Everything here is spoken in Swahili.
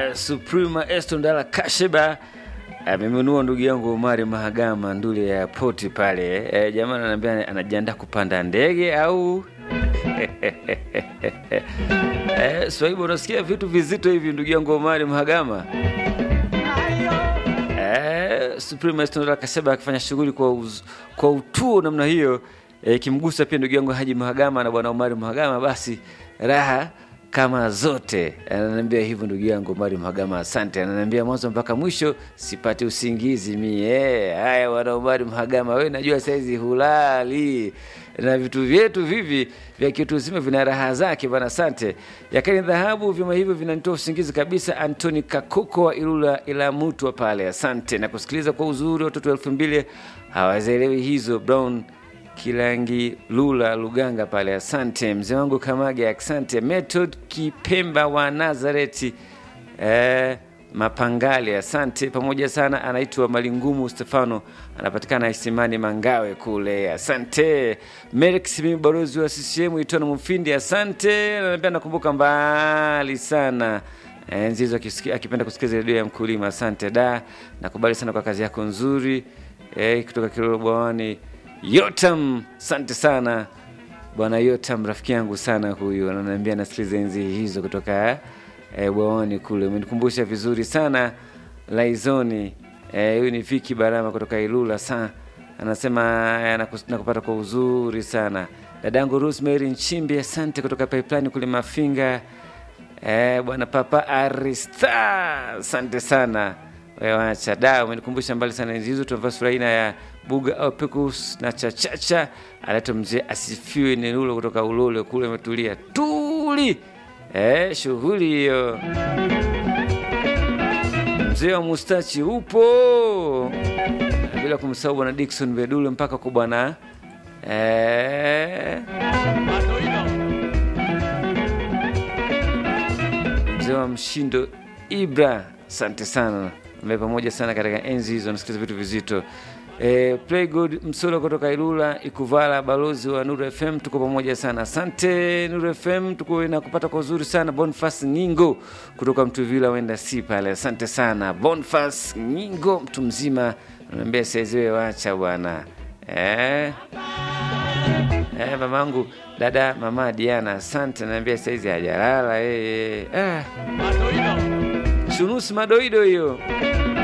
eh, Suprema Estondala Kasheba amenunua ndugu yangu Omari Mahagama ndule ya poti pale. Eh, jamaa ananiambia anajiandaa kupanda ndege au eh, Swaibu, unasikia vitu vizito hivi ndugu yangu Omari Mahagama. Eh, Suprema Estondala Kasheba akifanya shughuli kwa, uz, kwa utuo namna hiyo ikimgusa pia ndugu yangu Haji Mahagama na bwana Omari Mahagama, basi raha kama zote. Ananiambia hivyo ndugu yangu Omari Mahagama, asante. Ananiambia mwanzo mpaka mwisho sipati usingizi mie. Haya bwana Omari Mahagama, we najua saizi hulali na vitu vyetu vivi vya kitu zima vina raha zake bwana, asante. Yakani dhahabu vyuma hivyo vinanitoa usingizi kabisa. Antoni Kakoko wa Ilula ila mutwa pale, asante na kusikiliza kwa uzuri. Watoto elfu mbili hawazielewi hizo Brown Kilangi Lula Luganga pale, asante mzee wangu Kamage, asante Method Kipemba wa Nazareti eh, Mapangale, asante pamoja sana. Anaitwa Malingumu Stefano, anapatikana Isimani Mangawe kule, asante. Merix mimi balozi wa CCM Itono Mufindi, asante. Ananiambia nakumbuka mbali sana enzi hizo akipenda kusikiliza redio ya mkulima, asante da, nakubali sana kwa kazi yako nzuri eh, kutoka Kilolo Bwawani Yotam, asante sana bwana Yotam, rafiki yangu sana huyu, ananiambia nasikiliza enzi hizo kutoka eh, bwawani kule. Umenikumbusha vizuri sana Laizoni. Huyu eh, ni Viki Barama kutoka Ilula sa anasema eh, nakupata kwa uzuri sana dadangu Rosemary Nchimbi, asante kutoka Pipeline kule Mafinga. Eh, bwana Papa Arista, asante sana wacha da, umenikumbusha mbali sana enzi hizo tunavaa sura aina ya buga au pekus na chachacha. Anaitwa mzee asifiwe ni Lulo kutoka Ulole kule, ametulia tuli eh, shughuli hiyo. Mzee wa mustachi upo, bila kumsahau bwana Dickson Bedule mpaka kwa bwana eh, mzee wa mshindo Ibra, asante sana mbe pamoja sana katika enzi hizo, nasikiliza vitu vizito. E, Playgood Msolo kutoka Ilula Ikuvala, balozi wa Nuru FM, tuko pamoja sana. Asante Nuru FM, tuko na kupata kwa uzuri sana. Bonfas Nyingo kutoka Mtuvila wenda si pale, asante sana Bonfas Nyingo, mtu mzima, naambia saiziwe, wacha bwana eh. Eh, mamangu dada mama Diana, asante, naambia saizi hajalala eh, eh. Ah. Chunusi madoido hiyo